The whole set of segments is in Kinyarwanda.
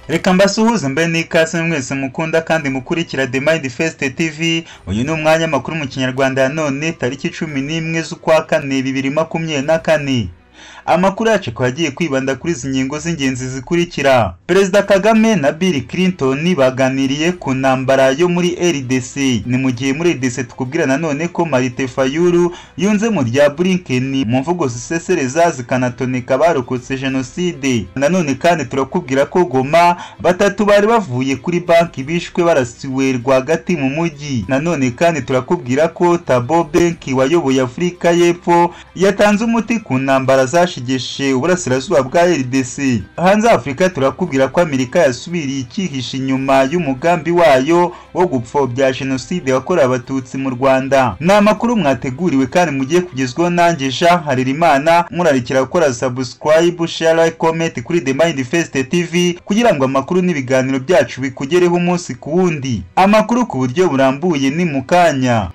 reka mbasuhuze mbe n'ikaze mwese mukunda kandi mukurikira the mind first tv uyu ni umwanya makuru mu kinyarwanda ya none tariki cumi n'imwe z'ukwa kane bibiri makumyabiri na kane amakuru yacu ko yagiye kwibanda kuri izi ngingo z'ingenzi zikurikira perezida kagame na bill clinton baganiriye ku ntambara yo muri rdc ni mu gihe muri rdc tukubwira nanone ko marite fayulu yunze mu rya blinken mu mvugo zisesereza zikanatoneka abarokotse jenoside nanone kandi turakubwira ko goma batatu bari bavuye kuri banki bishwe barasiwe rwagati mu mujyi nanone kandi turakubwira ko tabo benki wayoboye afurika y'epfo yatanze umuti ku ntambara zashigeshe uburasirazuba bwa rdc hanze afurika turakubwira ko amerika yasubiriye icyihisha inyuma y'umugambi wayo wo gupfobya jenoside yakorewe abatutsi mu rwanda ni amakuru mwateguriwe kandi mugiye kugezwaho nanjye jean harerimana murarikira gukora subscribe share comment kuri the mind first tv kugira ngo amakuru n'ibiganiro byacu bikugereho umunsi ku wundi amakuru ku buryo burambuye ni mu kanya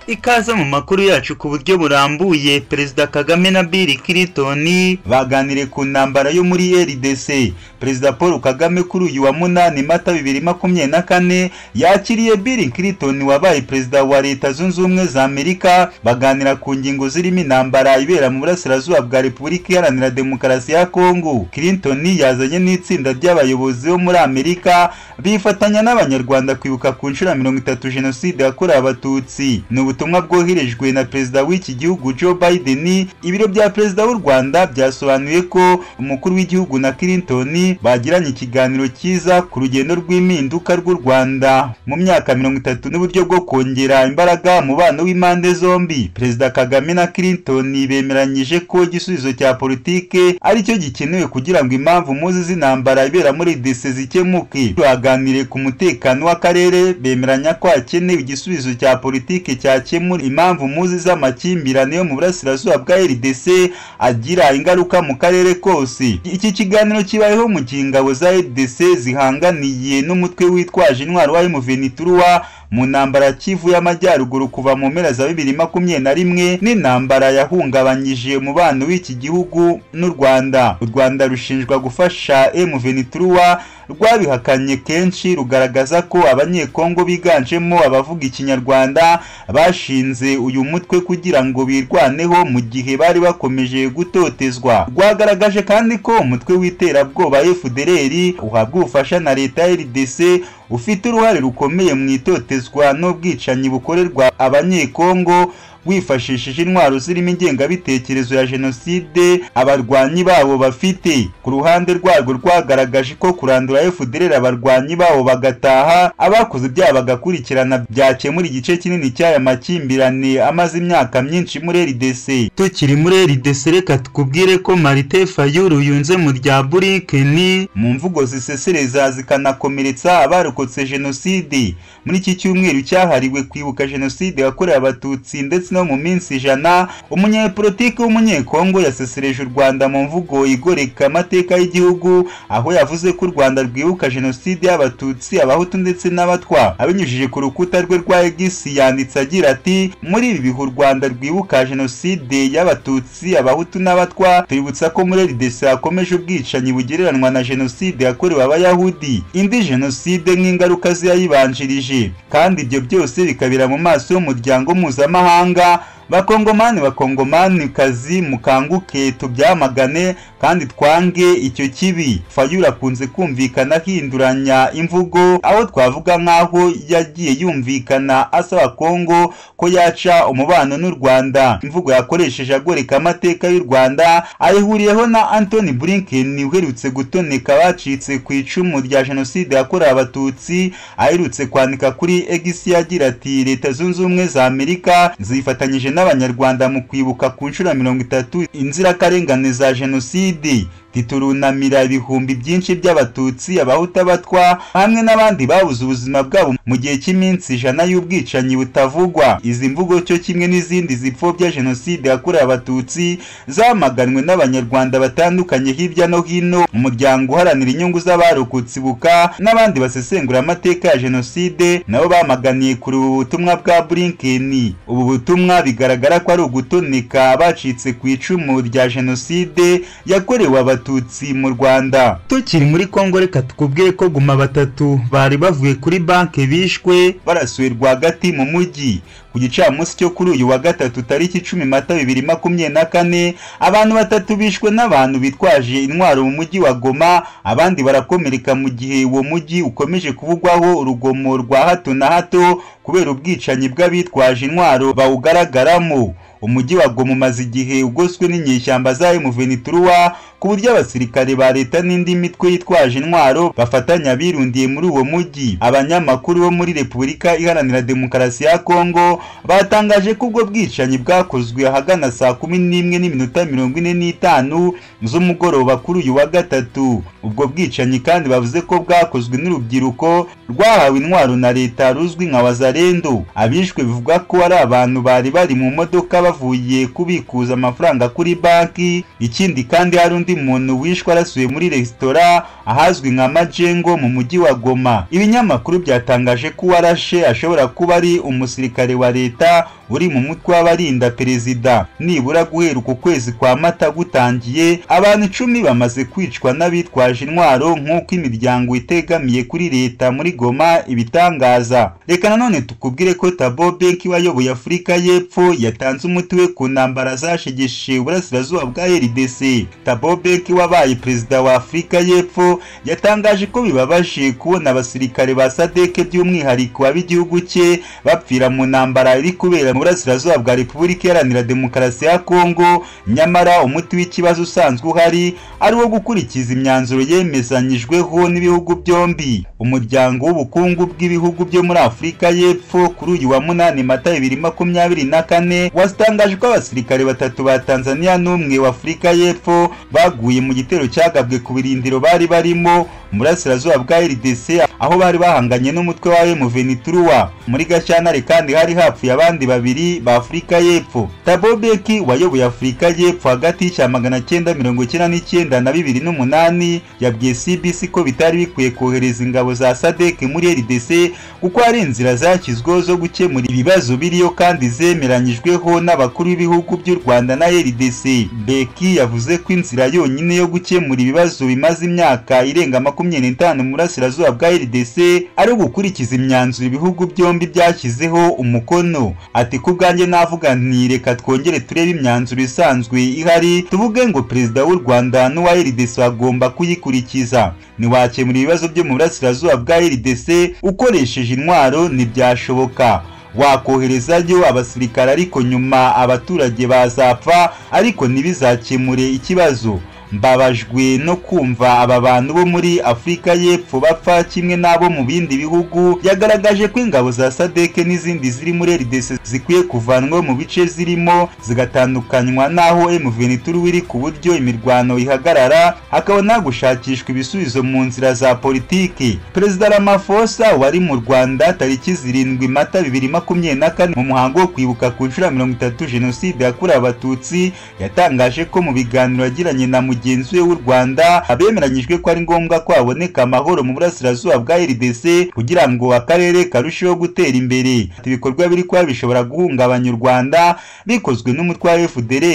ikaze mu makuru yacu ku buryo burambuye perezida kagame na bill clinton baganiriye ku ntambara yo muri rdc perezida paul kagame kuri uyu wa munani mata bibiri makumyabiri na kane yakiriye bill clinton wabaye perezida wa leta zunze ubumwe za amerika baganira ku ngingo zirimo intambara ibera mu burasirazuba bwa repubulika iharanira demokarasi ya kongo clinton yazanye n'itsinda ry'abayobozi bo muri amerika bifatanya n'abanyarwanda kwibuka ku nshuro ya mirongo itatu jenoside yakorewe abatutsi ni ubutumwa bwoherejwe na perezida w'iki gihugu Joe Biden ibiro bya perezida w'u Rwanda byasobanuye ko umukuru w'igihugu na Clinton bagiranye ikiganiro cyiza ku rugendo rw'impinduka rw'u Rwanda mu myaka mirongo itatu n'uburyo bwo kongera imbaraga umubano w'impande zombi perezida Kagame na Clinton bemeranyije ko igisubizo cya politike aricyo gikenewe kugira ngo impamvu muzi z'intambara ibera muri DC zikemuke baganiriye ku mutekano w'akarere bemeranya ko hakenewe igisubizo cya politike cya cyakemura impamvu muzi z'amakimbirane yo mu burasirazuba bwa rdc agira ingaruka mu karere kose iki kiganiro kibayeho mu gihe ingabo za rdc zihanganiye n'umutwe witwaje intwaro wa muveniturwa mu ntambara kivu y'amajyaruguru kuva mu mpera za bibiri makumyabiri na rimwe n'intambara yahungabanyije umubano w'iki gihugu n'u rwanda u rwanda rushinjwa gufasha muveniturwa rwabihakanye kenshi rugaragaza ko abanyekongo biganjemo abavuga ikinyarwanda bashinze uyu mutwe kugira ngo birwaneho mu gihe bari bakomeje gutotezwa rwagaragaje kandi ko umutwe w'iterabwoba fdr uhabwa ubufasha na leta ya rdc ufite uruhare rukomeye mu itotezwa n'ubwicanyi bukorerwa abanyekongo wifashishije intwaro zirimo ingengabitekerezo ya jenoside abarwanyi babo bafite ku ruhande rwarwo rwagaragaje ko kurandura fdr abarwanyi babo bagataha abakoze ibyaha bagakurikirana byakemura igice kinini cy'aya makimbirane amaze imyaka myinshi muri rdc tukiri muri rdc reka tukubwire ko marite fayulu yunze mu rya burikeni mu mvugo zisesereza zikanakomeretsa abarokotse jenoside muri iki cyumweru cyahariwe kwibuka jenoside yakorewe abatutsi ndetse no mu minsi ijana umunyepolitiki w'umunyekongo yasesereje u rwanda mu mvugo igoreka amateka y'igihugu aho yavuze ko u rwanda rwibuka jenoside y'abatutsi abahutu ndetse n'abatwa abinyujije ku rukuta rwe rwa x yanditse agira ati muri ibi bihe u rwanda rwibuka jenoside y'abatutsi abahutu n'abatwa twibutsa ko muri rdc hakomeje ubwicanyi bugereranywa na jenoside yakorewe abayahudi indi jenoside nk'ingaruka ziyayibanjirije kandi ibyo byose bikabira mu maso y'umuryango mpuzamahanga bakongomani bakongomani kazi mukanguke tubyamagane kandi twange icyo kibi fayura akunze kumvikana ahinduranya imvugo aho twavuga nk'aho yagiye yumvikana asaba kongo ko yaca umubano n'u rwanda imvugo yakoresheje agoreka amateka y'u rwanda ayihuriyeho na antoni blinken uherutse gutoneka abacitse ku icumu rya jenoside yakorewe abatutsi aherutse kwandika kuri egisi yagira ati leta zunze ubumwe za amerika zifatanyije n'abanyarwanda mu kwibuka ku nshuro ya mirongo itatu inzirakarengane za jenoside jenoside titurunamira ibihumbi byinshi by'abatutsi abahuta batwa hamwe n'abandi babuze ubuzima bwabo mu gihe cy'iminsi ijana y'ubwicanyi butavugwa izi mvugo cyo kimwe n'izindi zipfobya jenoside yakorewe abatutsi zamaganwe n'abanyarwanda batandukanye hirya no hino umuryango uharanira inyungu z'abarokotse ibuka n'abandi basesengura amateka ya jenoside nabo bamaganiye kuri ubu butumwa bwa burinkeni ubu butumwa bigaragara ko ari ugutoneka abacitse ku icumu rya jenoside yakorewe abatutsi abatutsi mu rwanda tukiri muri kongo reka tukubwiye ko guma batatu bari bavuye kuri banki bishwe barasuye rwagati mu mujyi ku gicamunsi cyo kuri uyu wa gatatu tariki icumi mata bibiri makumyabiri na kane abantu batatu bishwe n'abantu bitwaje intwaro mu mujyi wa goma abandi barakomereka mu gihe uwo mujyi ukomeje kuvugwaho urugomo rwa hato na hato kubera ubwicanyi bw'abitwaje intwaro bawugaragaramo umujyi wa goma umaze igihe ugoswe n'inyeshyamba zayo muveniturwa ku buryo abasirikare ba leta n'indi mitwe yitwaje intwaro bafatanya birundiye muri uwo mujyi abanyamakuru bo muri repubulika iharanira demokarasi ya kongo batangaje ko ubwo bwicanyi bwakozwe ahagana saa kumi n'imwe n'iminota mirongo ine n'itanu z'umugoroba kuri uyu wa gatatu ubwo bwicanyi kandi bavuze ko bwakozwe n'urubyiruko rwahawe intwaro na leta ruzwi nka wazarendo abishwe bivugwa ko ari abantu bari bari mu modoka bavuye kubikuza amafaranga kuri banki ikindi kandi hari undi muntu wishwe arasuye muri resitora ahazwi nka majengo mu mujyi wa goma ibinyamakuru byatangaje ko uwarashe ashobora kuba ari umusirikare wa leta uri mu mutwe w'abarinda perezida nibura guhera uku kwezi kwa mata gutangiye abantu icumi bamaze kwicwa n'abitwaje intwaro nk'uko imiryango itegamiye kuri leta muri goma ibitangaza reka nanone tukubwire ko tabo benki wayoboye afurika y'epfo yatanze umuti we ku ntambara zashegeshe uburasirazuba bwa rdc tabo benki wabaye perezida wa afurika y'epfo yatangaje ko bibabaje kubona abasirikare ba sadeke by'umwihariko ab'igihugu cye bapfira mu ntambara iri kubera mu burasirazuba bwa repubulika iharanira demokarasi ya kongo nyamara umuti w'ikibazo usanzwe uhari ari uwo gukurikiza imyanzuro yemezanyijweho n'ibihugu byombi umuryango w'ubukungu bw'ibihugu byo muri afurika y'epfo kuri uyu wa munani mata bibiri makumyabiri na kane watangaje ko abasirikare batatu ba tanzania n'umwe wa afurika y'epfo baguye mu gitero cyagabwe ku birindiro bari barimo burasirazuba bwa rdc aho bari bahanganye n'umutwe wa muveniturwa muri gashyantare kandi hari hapfuye abandi babiri ba afurika y'epfo tabo beki wayoboye afurika y'epfo hagati y'icya magana cyenda mirongo icyenda n'icyenda na bibiri n'umunani yabwiye cbc ko bitari bikwiye kohereza ingabo za sadek muri rdc kuko hari inzira zashyizweho zo gukemura ibibazo biriyo kandi zemeranyijweho n'abakuru b'ibihugu by'u rwanda na rdc beki yavuze ko inzira yonyine yo gukemura ibibazo bimaze imyaka irenga makumyabiri makumyabiri n'itanu mu burasirazuba bwa rdc ari ugukurikiza imyanzuro ibihugu byombi byashyizeho umukono ati ku bwanjye navuga nti reka twongere turebe imyanzuro isanzwe ihari tuvuge ngo perezida w'u rwanda n'uwa rdc bagomba kuyikurikiza ntiwakemura ibibazo byo mu burasirazuba bwa rdc ukoresheje intwaro ntibyashoboka wakoherezayo abasirikare ariko nyuma abaturage bazapfa ariko ntibizakemure ikibazo mbabajwe no kumva aba bantu bo muri afurika y'epfo bapfa kimwe n'abo mu bindi bihugu yagaragaje ko ingabo za sadeke n'izindi ziri muri rdc zikwiye kuvanwa mu bice zirimo zigatandukanywa n'aho mvenituru iri ku buryo imirwano ihagarara hakabona gushakishwa ibisubizo mu nzira za politiki perezida ramafosa wari mu rwanda tariki zirindwi mata bibiri makumyabiri na kane mu muhango wo kwibuka ku nshuro mirongo itatu jenoside yakorewe abatutsi yatangaje ko mu biganiro yagiranye na mugi mugenzi we w'u rwanda abemeranyijwe ko ari ngombwa ko haboneka amahoro mu burasirazuba bwa rdc kugira ngo akarere karusheho gutera imbere ibikorwa biri kuba bishobora guhungabanya u rwanda bikozwe n'umutwe wa fdr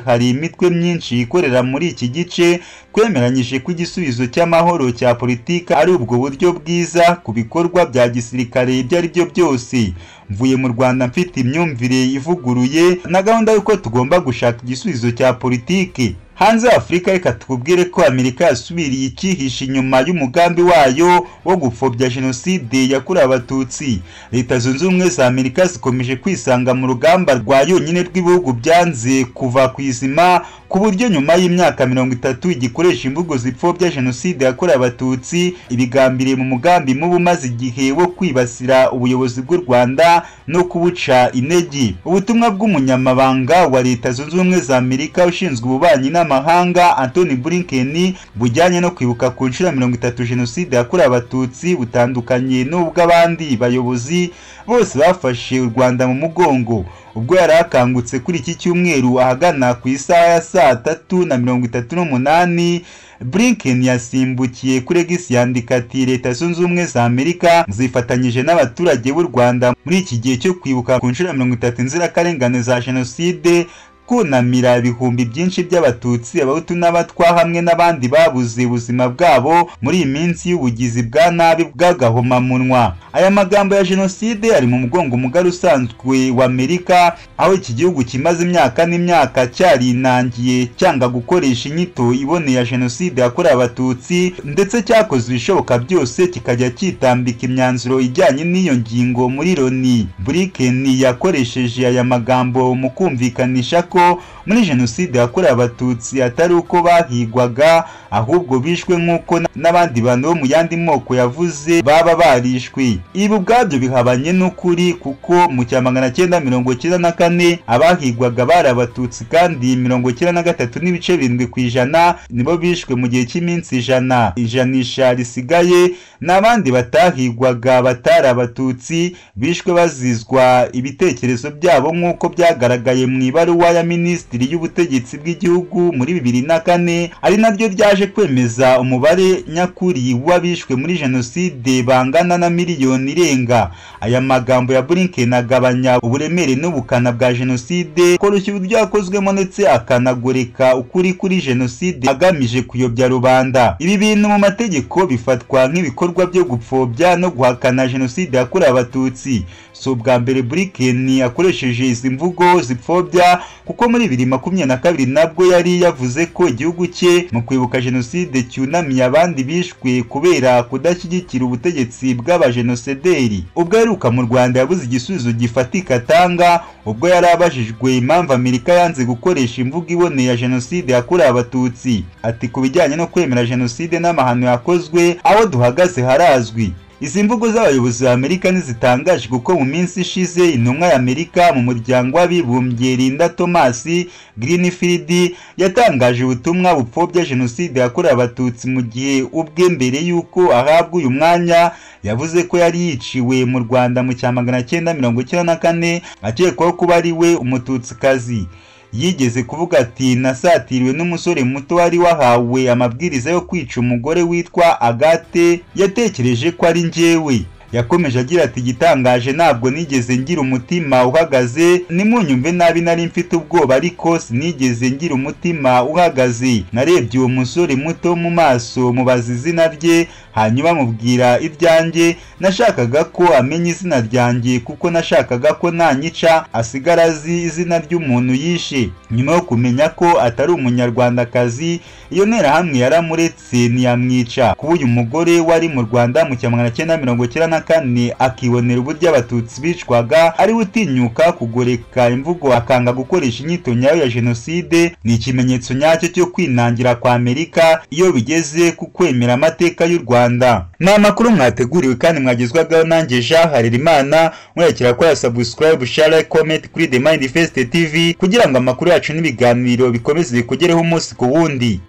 hari imitwe myinshi ikorera muri iki gice twemeranyije ko igisubizo cy'amahoro cya politiki ari ubwo buryo bwiza ku bikorwa bya gisirikare ibyo ari byo byose mvuye mu rwanda mfite imyumvire ivuguruye na gahunda y'uko tugomba gushaka igisubizo cya politiki hanze afurika reka tukubwire ko amerika yasubiriye ikihisha inyuma y'umugambi wayo wo gupfobya jenoside yakorewe abatutsi leta zunze ubumwe za amerika zikomeje kwisanga mu rugamba rwa yonyine rw'ibihugu byanze kuva ku izima ku buryo nyuma y'imyaka mirongo itatu igikoresha imvugo zipfobya jenoside yakorewe abatutsi ibigambiriye mu mugambi mubi umaze igihe wo kwibasira ubuyobozi bw'u rwanda no kubuca intege ubutumwa bw'umunyamabanga wa leta zunze ubumwe za amerika ushinzwe ububanyi n'amahanga antoni blinken bujyanye no kwibuka ku nshuro mirongo itatu jenoside yakorewe abatutsi butandukanye n'ubw'abandi bayobozi bose bafashe u rwanda mu mugongo ubwo yari akangutse kuri iki cyumweru ahagana ku isaha ya saa tatu na mirongo itatu n'umunani blinken yasimbukiye kuri X yandika ati leta zunze ubumwe za amerika zifatanyije n'abaturage b'u rwanda muri iki gihe cyo kwibuka ku nshuro ya mirongo itatu inzirakarengane za jenoside kunamira ibihumbi byinshi by'abatutsi abahutu n'abatwa hamwe n'abandi babuze ubuzima bwabo muri iyi minsi y'ubugizi bwa nabi bw'agahomamunwa aya magambo ya jenoside ari mu mugongo mugari usanzwe wa amerika aho iki gihugu kimaze imyaka n'imyaka cyarinangiye cyanga gukoresha inyito iboneye ya jenoside yakorewe abatutsi ndetse cyakoze ibishoboka byose kikajya cyitambika imyanzuro ijyanye n'iyo ngingo muri loni blinken yakoresheje aya magambo mu kumvikanisha ko muri jenoside yakorewe abatutsi atari uko bahigwaga ahubwo bishwe nk'uko n'abandi bantu bo mu yandi moko yavuze baba barishwe ibi ubwabyo bihabanye n'ukuri kuko mu cya magana cyenda mirongo cyenda na kane abahigwaga bari abatutsi kandi mirongo cyenda na gatatu n'ibice birindwi ku ijana nibo bishwe mu gihe cy'iminsi ijana ijanisha risigaye n'abandi batahigwaga batari abatutsi bishwe bazizwa ibitekerezo byabo nk'uko byagaragaye mu ibaruwa ya minisitiri y'ubutegetsi bw'igihugu muri bibiri na kane ari naryo ryaje kwemeza umubare nyakuri w'abishwe muri jenoside bangana na miliyoni irenga aya magambo ya blinken agabanya uburemere n'ubukana bwa jenoside koroshya uburyo yakozwemo ndetse akanagoreka ukuri kuri jenoside agamije kuyobya rubanda ibi bintu mu mategeko bifatwa nk'ibikorwa byo gupfobya no guhakana jenoside yakorewe abatutsi si ubwa mbere blinken akoresheje izi mvugo zipfobya kuko muri bibiri makumyabiri na kabiri nabwo yari yavuze ko igihugu cye mu kwibuka jenoside cyunamiye abandi bishwe kubera kudashyigikira ubutegetsi bw'abajenosederi ubwo aheruka mu rwanda yabuze igisubizo gifatika atanga ubwo yari abajijwe impamvu amerika yanze gukoresha imvugo iboneye ya jenoside yakorewe abatutsi ati ku bijyanye no kwemera jenoside n'amahano yakozwe aho duhagaze harazwi izi mvugo z'abayobozi ba amerika ntizitangaje kuko mu minsi ishize intumwa ya amerika mu muryango w'abibumbye linda thomas greenfield yatangaje ubutumwa bupfobya jenoside yakorewe abatutsi mu gihe ubwe mbere y'uko ahabwa uyu mwanya yavuze ko yari yiciwe mu rwanda mu cya magana cyenda mirongo icyenda na kane akekwaho kuba ari we umututsikazi yigeze kuvuga ati nasatiriwe n'umusore muto wari wahawe amabwiriza yo kwica umugore witwa agate yatekereje ko ari njyewe yakomeje agira ati igitangaje ntabwo nigeze ngira umutima uhagaze nimunyumve nabi nari mfite ubwoba ariko sinigeze ngira umutima uhagaze narebye uwo musore muto mu maso mubaza izina rye hanyuma mubwira ibyanjye nashakaga ko amenya izina ryanjye kuko nashakaga ko nanyica asigara azi izina ry'umuntu yishe nyuma yo kumenya ko atari umunyarwandakazi iyo nterahamwe yaramuretse ntiyamwica kuba uyu mugore wari mu rwanda mu cya magana cyenda mirongo cyenda na kane akibonera uburyo abatutsi bicwaga ariwe utinyuka kugoreka imvugo akanga gukoresha inyito nyayo ya jenoside ni ikimenyetso nyacyo cyo kwinangira kwa amerika iyo bigeze ku kwemera amateka y'u rwanda ni amakuru mwateguriwe kandi mwagezwagaho nanjye jean harerimana mwerekera kora subscribe share comment kuri the mind fest tv kugira ngo amakuru yacu n'ibiganiro bikomeze bikugereho umunsi ku wundi